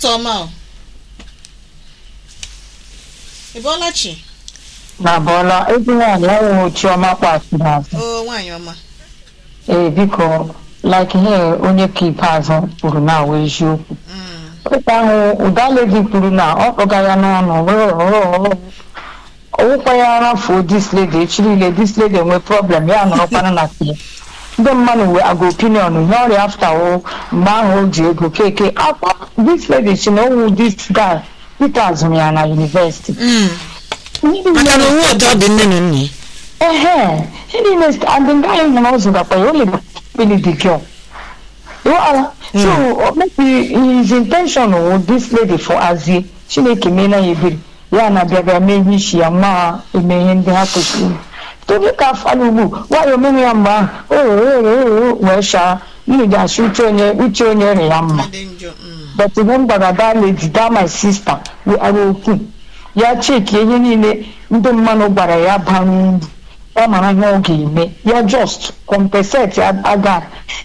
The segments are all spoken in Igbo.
ụtụtụ ọma o ị bọọla chi na bọla ezi nwaanyị ọnwụ chiọma kpasiri azụ o nwaanyị ọma ee biko like ihe onye ka ikpeazụ kwuru na awụ eziokwu Mm, ụka ahụ ụdaledi kwuru na ọ kpọga ya n'ọnụ ọwụkwa ya rafuo dis lady echi niile dis lady enwe problem ya nọrọkwana na tie ndị mmadụ wee aga opinion ihe ọrịa afta o mgbe ahụ o ji ego keke akwa dis lady si na owu dis guy Peter azụrụ ya na university Mm. maka na onwe ụtọ dị nne na nna ya. Ehe, he didn't, and the guy in the house got by only really the girl. Well, so maybe his intention with this lady for Azie, Chineke mena yebiri, ya na bịa bịa mee ihe isi ya ma eme ihe ndị ha kwesịrị. Tobi ka afala ugbu, nwayọ mere ya mgbe ahụ, wee shaa, unu ji asị uche onye uche onye rị ya mma. dị njọ mm. but ihe m gwara that lady that my sister we are okwu ya cheki ihe niile ndị mmadụ gwara ya bara uru ọ mara ihe ọ ga-eme ya just compensate aga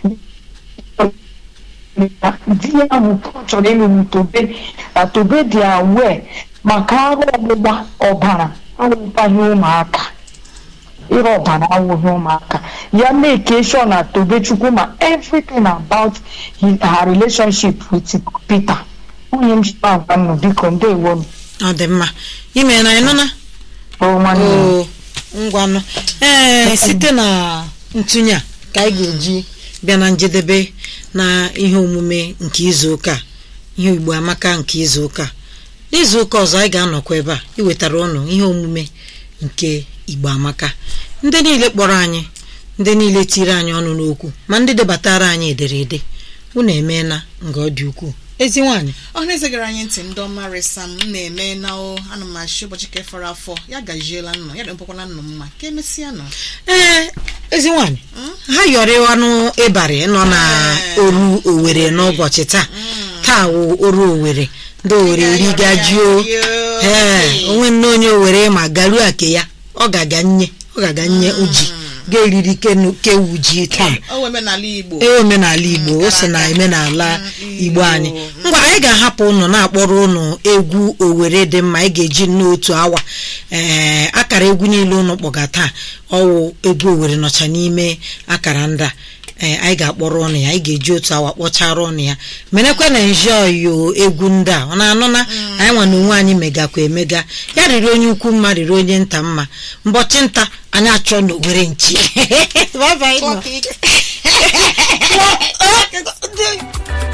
di ya ahụ chọrọ ịlụ m tobe na tobe dị awe maka arụ ọgbụgba ọbara awụkwaghị ụmụaka ịrụ ọbara awụghị ụmụaka ya make sure na tobechukwu ma everything about his, her relationship with peter onye m ji agwa nnụ biko ndewo m ọ dị mma ime na ịnụna o nwanne m. o ngwanụ ee site na ntụnye a ka anyị ga-eji bịa na njedebe na ihe omume nke izu ụka a, ihe igbo amaka nke izu ụka a. n'izu ụka ọzọ anyị ga-anọkwa ebe a iwetara ụnụ ihe omume nke igbo amaka ndị niile kpọrọ anyị ndị niile tiri anyị ọnụ n'okwu ma ndị debatara anyị ederede unu emeela nga ọ dị ukwuu ezi nwaanyị ọhụrụ eze gara anyị ntị ndị ọma resam m na-eme na o ana m achị ụbọchị ka fọrọ afọ ya gajiela nnọ ya dịmpụkwala nnọ mma ka emesịa nọ ee ezi nwaanyị ha yọrịwanụ ịbarị nọ na oru owere n'ụbọchị taa taa wụ oru owere ndị owere rigajuo ee onwe nne onye owere ma garuo ake ya ọ ga-aga nye ọ ga-aga nye uji ga-eriri kenu- kewu ji taa o wee omenala igbo ee omenala igbo o so na omenala igbo anyị ngwa anyị ga-ahapụ ụnụ na-akpọrọ ụnụ egwu owere dị mma anyị ga-eji n'otu awa ee akara egwu niile ụnụ kpọga taa ọwụ egwu owere nọcha n'ime akara ndị a ee anyị ga-akpọrọ ụnụ ya anyị ga-eji otu awa kpọchara ụnụ ya merekwa na njioyo egwu ndị a ọ na-anụ na anyị nwa na onwe anyị megakwa emega ya riri onye ukwu mma riri onye nta mma mbọchị nta anyị achọ na owere nchi Bye bye nọ. Clock it.